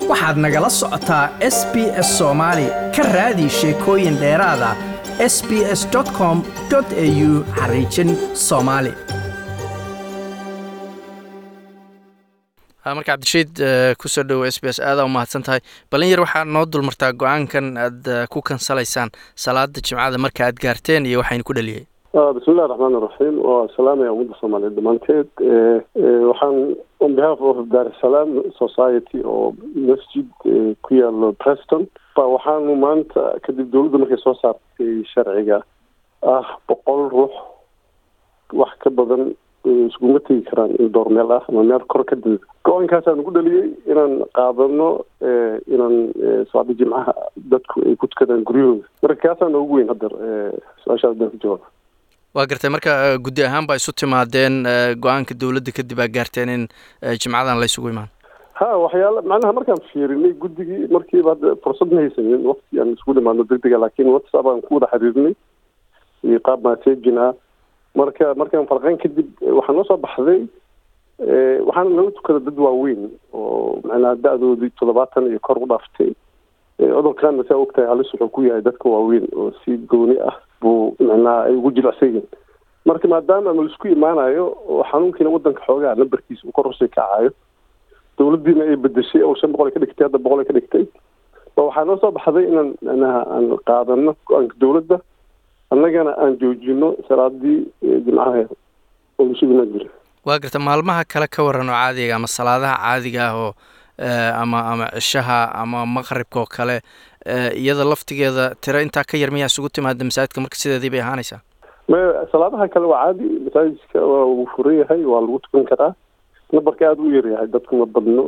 waxaad nagala socotaa s b s soomaali ka raadi sheekooyin dheeraada s b s com au xariijin soomaali marka cabdirashiid kusoo dhowo s b s aadaa u mahadsan tahay balin yar waxaa noo dulmartaa go-aankan aad ku kansalaysaan salaada jimcada marka aad gaarteen iyo waxaynu ku dhaliyay bismillahi raxmaan iraxiim waa salaamaya ummadda soomaaliyeed dhammaanteed waxaan on behalf of daresalaam society oo masjid ku yaalo preston ba waxaanu maanta kadib dowladda markay soo saartay sharciga ah boqol ruux wax ka badan iskuma tegi karaan in door meel ah ama meel kor ka dida go-aankaasaan ugu dhaliyey inaan qaadano inaan salaada jimcaha dadku ay ku tukadaan guryahooda marka kaasaan ugu weyn haddeer su-aashaas baan ku jawaaba waa gartay marka guddi ahaan baa isu timaadeen go-aanka dowladda kadib aa gaarteen in jimcadan la ysugu imaan ha waxyaala macnaha markaan fiirinay guddigii markiiba hadda fursad ma haysanin wakti aan isku dhimaadno deg dega laakiin whatsapp aan ku wada xiriirnay iyo qaab messagin ah marka markaan farqeyn kadib waxaa noo soo baxday waxaana laga tukada dad waaweyn oo macnaha da-doodii toddobaatan iyo kor u dhaaftay cudurkaana saa ogtahay halis wuxuu ku yahay dadka waaweyn oo si gooni ah buu macnaha ay ugu jilicsayiin marka maadaama ama laisku imaanayo oo xanuunkiina wadanka xoogaa nambarkiisa uu kor usii kacayo dowladdiina ay bedeshay oo shan boqol ay ka dhigtay hadda boqol ay ka dhigtay ba waxaa noo soo baxday inaan macnaha aan qaadano go-aanka dowladda annagana aan joojino salaadii jimcaha oo laisugu imaan jira waa garta maalmaha kale ka waran oo caadiga ama salaadaha caadiga ah oo ama ama cishaha ama maqribka oo kale iyada laftigeeda tiro intaa ka yar miyaa isugu timaada masaajidka marka sideedii bay ahaanaysaa maya salaadaha kale waa caadi masaajidka waa uu furan yahay waa lagu tukan karaa nambarka aada u yaryahay dadku ma badno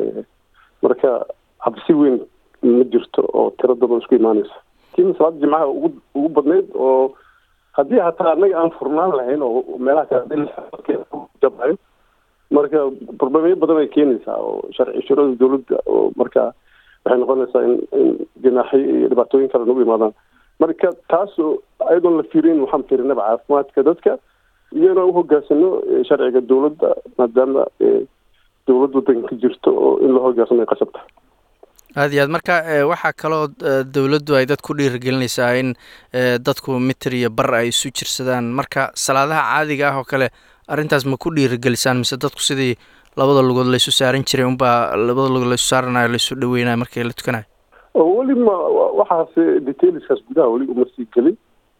marka cabsi weyn ma jirto oo tiro dad oo isku imaanaysa lakin salaada jimcaha ugu ugu badnayd oo haddii hataa annaga aan furnaan lahayn oo meelaha kalejabayo marka problemyo badan ay keenaysaa oo sharci shurada dowladda oo marka waxay noqonaysaa in in ganaaxyo iyo dhibaatooyin kale nagu imaadaan marka taas ayadoon la fiirin waxaan fiirinaba caafimaadka dadka iyo inaan uhoggaansano sharciga dowladda maadaama dowlad wadanka ka jirto oo in la hoggaansano ay qasab tahay aada iyo aad marka waxaa kaloo dowladdu ay dad ku dhiirigelinaysaa in dadku mitir iyo bar ay isu jirsadaan marka salaadaha caadiga ah oo kale arrintaas ma ku dhiirigelisaan mise dadku sidii labada lugood laysu saaran jiray unbaa labada lugood laysu saaranayo laysu dhaweynayo markii la tukanayo weli ma waxaas detailskaas gudaha weli uma sii gelin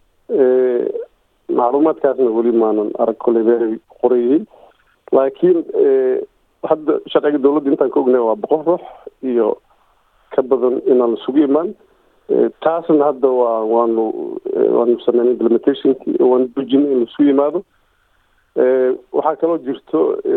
macluumaadkaasna weli maanan arag koley meelay qorayihiin laakiin hadda sharciga dowladda intaan ka ognay waa boqol ruux iyo ka badan inaan isugu imaan taasna hadda waa waanu waanu sameynay implementationki waanu dujinay in laisu yimaado waxaa kaloo jirto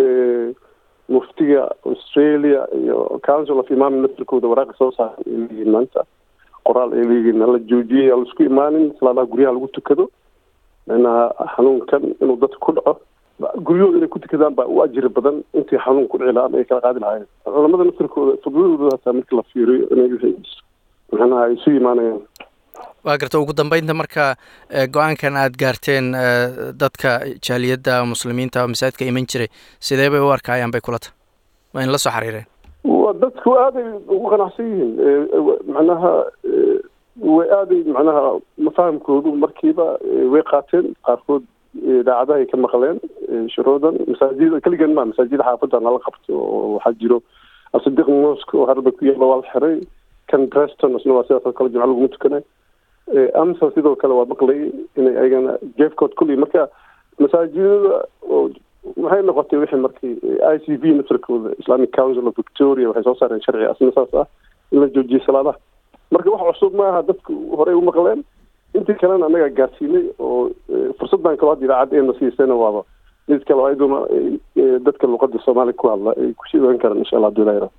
muftiga australia iyo council of imam naftirkooda waraaqa soo saaray ay leeyihiin maanta qoraal ay leeyihiin hala joojiyay aan laisku imaanin salaadaha guryaha lagu tukado macnaha xanuunkan inuu dadka ku dhaco guryahooda inay ku tukadaan baa u ajiri badan intii xanuun ku dhici lahaa ama ay kala qaadi lahaayeen culamada naftirkooda fududooda hataa markii la fiiriyo inay macnaha ay isu imaanayaan waa garta ugu dambeynta marka go-aankan aada gaarteen dadka jaaliyadda muslimiinta oo masaajidka iman jiray sidee bay u arkayaan bay kula tahay waa in la soo xiriireen wa dadku aaday ugu qanacsan yihiin macnaha way aaday macnaha mafahamkoodu markiiba way qaateen qaarkood idaacadaha ay ka maqleen shuruudan masaajida keligan ma masaajida xaafadda nala qabto oo waxaa jiro asidiq mosque oo harba ku yaala waa la xiray kan preston isna waa sidaas oo kale jimco laguma tukanay amsa sidoo kale waa maqlayay inay ayagana jeefkood kulli marka masaajidada oo waxay noqotay wixii markii i c v naftarkooda islamic council of victoria waxay soo saareen sharci asna saas ah in la joojiyay salaadaha marka wax cusub ma aha dadku horey u maqleen intii kalena annagaa gaarsiinay oo fursaddan kaloo hadda idaacadda eena siisayna waaba mid kale ayaduna dadka luqada soomaaliya ku hadla ay kusii ogan karaan insha allah hadii la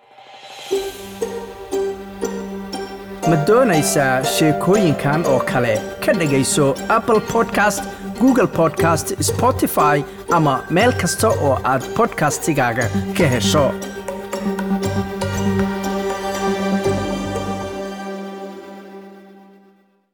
ma doonaysaa sheekooyinkan oo kale ka dhegayso apple podcast google podcast spotify ama meel kasta oo aad podcastigaaga ka hesho